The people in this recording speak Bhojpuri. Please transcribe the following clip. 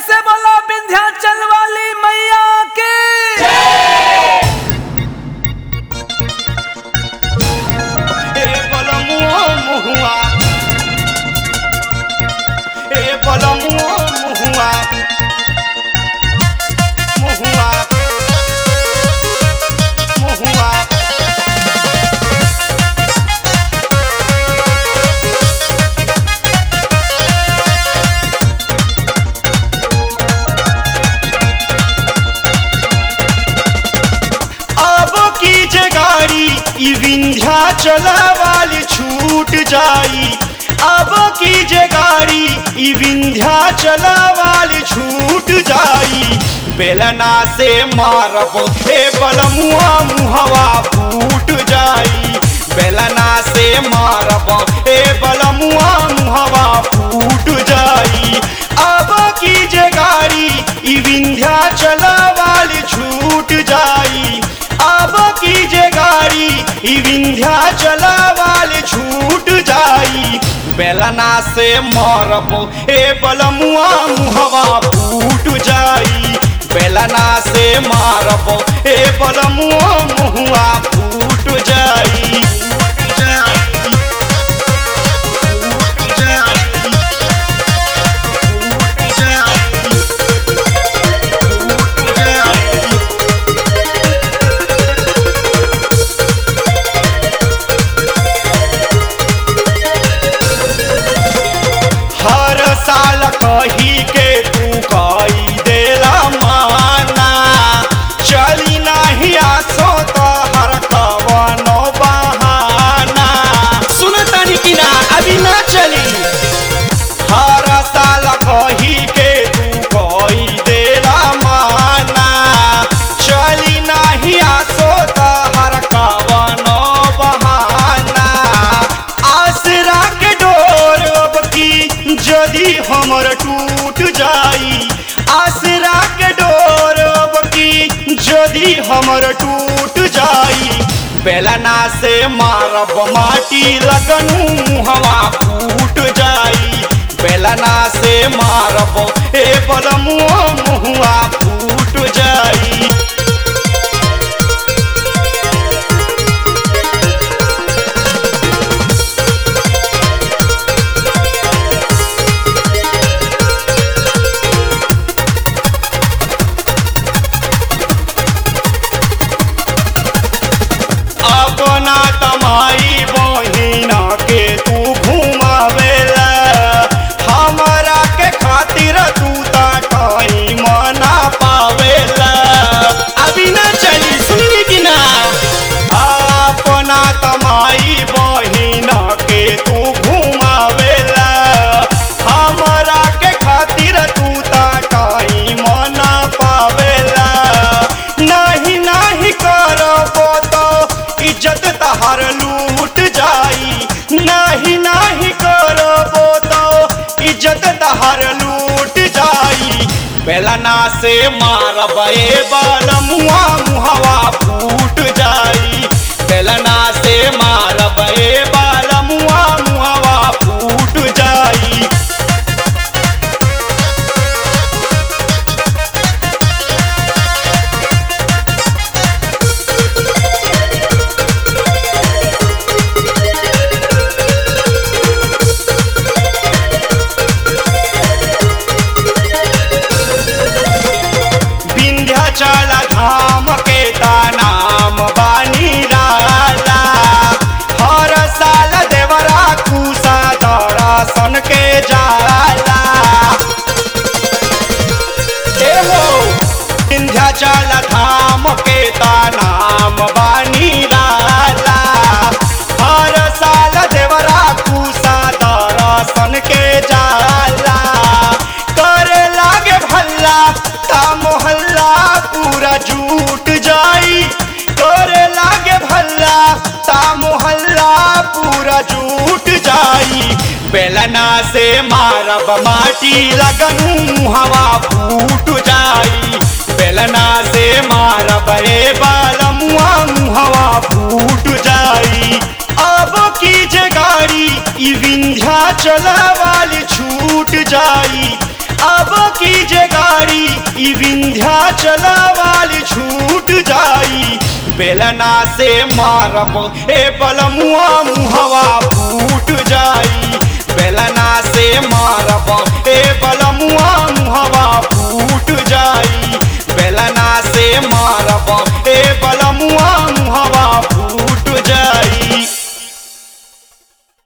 से बोला विंध्याचल वाली मैया के ए बलमुआ मुहुआ ए बलमुआ मुहुआ मुहुआ मुहुआ अब की जे गाड़ी ई विंध्या चला वाली छूट जाई अब की जे गाड़ी ई विंध्या चला वाली छूट जाई बेलना से मारब हे बलमुआ मुहवा फूट जाई बेलना से मारब हे बलमुआ मुहवा फूट जाई अब की जे गाड़ी ई विंध्या चला वाली छूट जाई अब की जे गाड़ी ई विंध्या चला वाली छूट जाई बेलना से मारब ए बलमुआ मुहवा फूट जाई बेलना से मारब ए बलमुआ मुहवा फूट जाई फूट जाई फूट जाई फूट जाई फूट जाई हर साल कही के तू कई देला माना चली नाही आसो तो हर कवनो बहाना सुन तानी कि ना अभी ना चली हर साल कही के तू कई देला माना चली नाही आसो तो हर कवनो बहाना आसरा के डोर अब की यदि हमर टूट जाई आसरा के डोर अब की यदि हमर टूट जाई बेलना से मारब माटी लगनू हवा फूट जाई बेलना से मारब ए बलमुआ मुहुआ फूट जाई अपना तमाई बहिना के तू घुमावेला हमरा के खातिर तू ता कहीं मना पावेला अभी ना चली सुनी कि ना अपना तमाई बहिना के तू घुमावेला हमरा के खातिर तू ता कहीं मना पावेला नहीं नहीं करबो तो इज्जत तहार लूट जाई नहीं नहीं करबो तो इज्जत तहार लूट जाई बेलना से मारब ए बलमुआ मुहवा फूट जाई बेलना से मारब ए बलमुआ मुहवा फूट जाई विंध्याचल धाम के ता नाम बानी राला हर साल देवरा कुसा दर्शन के जाला ए हो विंध्याचल धाम के ता नाम बानी राला हर साल देवरा कुसा दर्शन के जाला करे लागे भल्ला ता मोहल्ला पूरा झूठ जाई करे लागे भल्ला ता मोहल्ला पूरा झूठ जाई बेलना से मारब माटी लगनू हवा फूट जाई बेलना से मारब रे बालमुआ हवा फूट जाई अब की जे गाड़ी ई विंध्याचल वाली छूट जाई अब की जे गाड़ी ई विंध्या चलावाली छूट जाई बेलना से मारब ए बलमुआ मुहवा फूट जाई बेलना से मारब